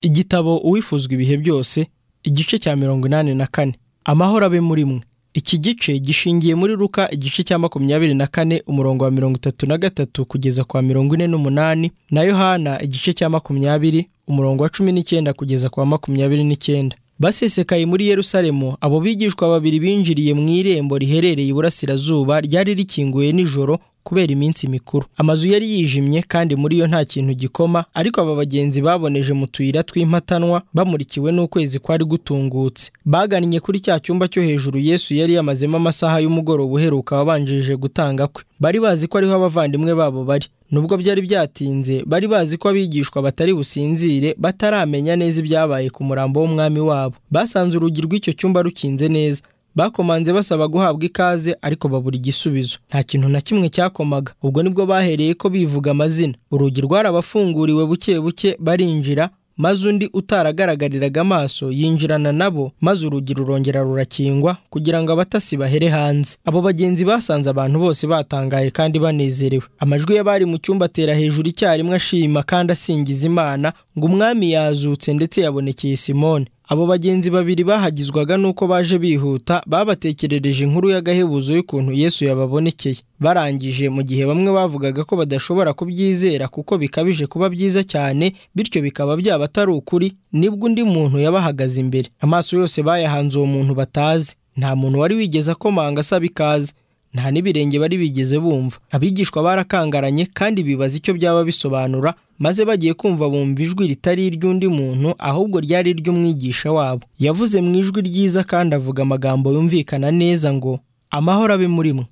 igitabo uwifuzwa ibihe byose igice cya mirongo inani na kane amahoro abe muri mwe iki gice gishingiye muri ruka igice cya makumyabiri na kane umurongo wa mirongo itatu na gatatu kugeza kwa mirongo ine n'umunani na yohana igice cya makumyabiri umurongo wa cumi n'icyenda kugeza kwa makumyabiri n'icyenda basesekaye muri yerusalemu abo bigishwa babiri binjiriye mu irembo riherereye iburasirazuba ryari rikinguye nijoro kubera iminsi mikuru amazu yari yijimye kandi muri yo nta kintu gikoma ariko aba bagenzi baboneje mu tuyira tw'impatanwa bamurikiwe n'ukwezi kwari gutungutse bagannye kuri cya cyumba cyo hejuru yesu yari yamazemo amasaha y'umugoroba uheruka wabanjirije gutanga kwe bari bazi ko ariho abavandimwe babo bari nubwo byari byatinze bari bazi ko abigishwa batari businzire bataramenya neza ibyabaye ku murambo w'umwami wabo basanze urugi rw'icyo cyumba rukinze neza bakomanze basaba guhabwa ikaze ariko babura igisubizo nta kintu na kimwe cyakomaga ubwo nibwo bahereye ko bivuga amazina urugi rwarabafunguriwe buke buke barinjira maze undi utaragaragariraraga amaso yinjirana nabo maze urugi rurongera rurakingwa kugira ngo abatasi bahere hanze abo bagenzi basanze abantu bose batangaye kandi banezerewe amajwi y'abari mu cyumba atera hejuru icyarimwe ashima kandi asingiza imana ngo umwami yazutse ndetse yabonekeye simone abo bagenzi babiri bahagizwaga n'uko baje bihuta babatekerereje inkuru y'agahebuzo y'ukuntu yesu yababonekeye barangije mu gihe bamwe bavugaga ko badashobora kubyizera kuko bikabije kuba byiza cyane bityo bikaba byaba atari ukuri nibwo undi muntu yabahagaze imbere amaso yose bayahanze uwo muntu batazi nta muntu wari wigeze akomanga asaba ikaze nta n'ibirenge bari bigeze bumva abigishwa barakangaranye kandi bibaza icyo byaba bisobanura maze bagiye kumva bumva ijwi ritari iry'undi muntu ahubwo ryari iry'umwigisha wabo yavuze mu ijwi ryiza kandi avuga amagambo yumvikana neza ngo amahoro abe muri mwe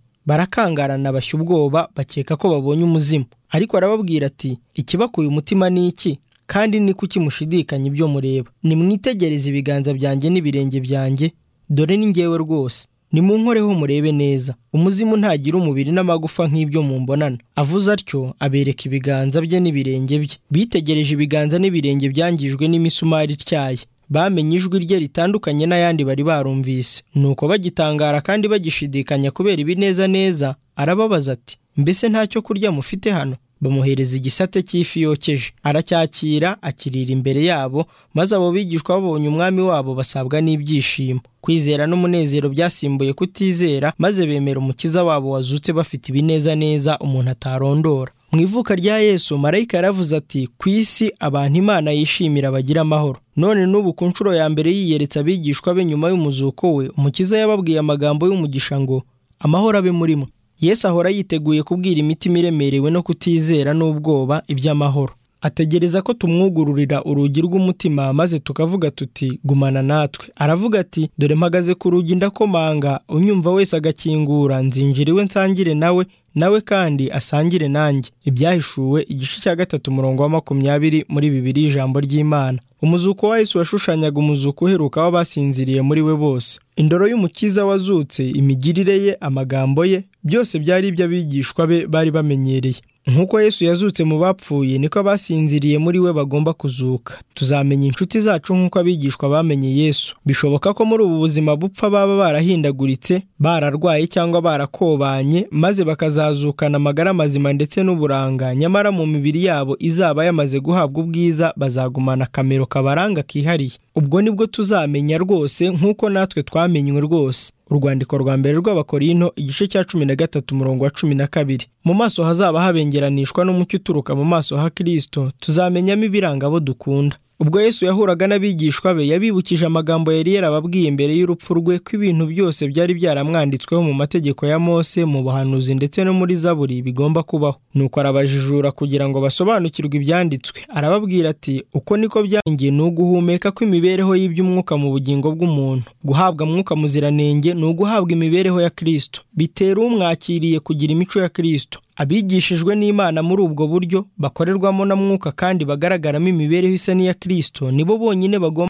barakangarana bashya ubwoba bakeka ko babonye umuzimu ariko arababwira ati ikibakuye umutima ni iki kandi ni kuki mushidikanya ibyo mureba nimwitegereze ibiganza byanjye n'ibirenge byanjye dore ni ngewe rwose nimunkoreho murebe neza umuzimu ntagira umubiri n'amagufa nk'ibyo mumbonana avuze atyo abereka ibiganza bye n'ibirenge bye bitegereje ibiganza n'ibirenge byangijwe n'imisumari ityaye bamenye ijwi rye ritandukanye n'ayandi bari barumvise nuko bagitangara kandi bagishidikanya kubera ibineza neza arababaza ati mbese ntacyo kurya mufite hano bamuhereza igisate cy'ifi yokeje aracyakira akirira imbere yabo maze abo bigishwa babonye umwami wabo basabwa n'ibyishimo kwizera n'umunezero byasimbuye kutizera maze bemera umukiza wabo wazutse bafite ibinezaneza umuntu atarondora mu ivuka rya yesu marayika yaravuze ati ku isi abantu imana yishimira bagira amahoro none n'ubu ku nshuro ya mbere yiyeretse abigishwa be nyuma y'umuzuko we umukiza yababwiye amagambo y'umugisha ngo amahoro abe murimo yesu ahora yiteguye kubwira imitima iremerewe no kutizera n'ubwoba iby'amahoro ategereza ko tumwugururira urugi rw'umutima maze tukavuga tuti gumana natwe aravuga ati dore mpagaze ku rugi ndakomanga unyumva wese agakingura nzinjira iwe nsangire nawe nawe kandi asangire nanjye ibyahishuwe igice cya gatatu umurongo wa makumyabiri muri bibiri ijambo ry'imana umuzuko wa Yesu washushanyaga umuzuko uheruka w'abasinziriye muri we bose indoro y'umukiza wazutse imigirire ye amagambo ye byose byari iby'abigishwa be bari bamenyereye nk'uko yesu yazutse mu bapfuye niko abasinziriye muri we bagomba kuzuka tuzamenya inshuti zacu nk'uko abigishwa bamenye yesu bishoboka ko muri ubu buzima bupfa baba barahindaguritse bararwaye cyangwa barakobanye maze bakazazukana amagara mazima ndetse n'uburanga nyamara mu mibiri yabo izaba yamaze guhabwa ubwiza bazagumana akamero kabaranga kihariye ubwo nibwo tuzamenya rwose nk'uko natwe twamenywe rwose urwandiko rwa mbere rw'abakorino igice cya cumi na gatatu umurongo wa cumi na kabiri mu maso hazaba habengeranishwa n'umucyo uturuka mu maso ha kirisito tuzamenyamo ibiranga abo dukunda ubwo yesu yahuraga n'abigishwa be yabibukije amagambo yari yarababwiye mbere y'urupfu rwe ko ibintu byose byari byaramwanditsweho mu mategeko ya mose mu buhanuzi ndetse no muri zaburi bigomba kubaho nuko arabajijura kugira ngo basobanukirwe ibyanditswe arababwira ati uko niko byangiye ni uguhumeka kw'imibereho y'iby'umwuka mu bugingo bw'umuntu guhabwa mwuka muziranenge ni uguhabwa imibereho ya kirisito bitera umwakiriye kugira imico ya kirisito abigishijwe n'imana muri ubwo buryo bakorerwamo na mwuka kandi bagaragaramo imibereho isa n'iya kirisito nibo bonyine bagomba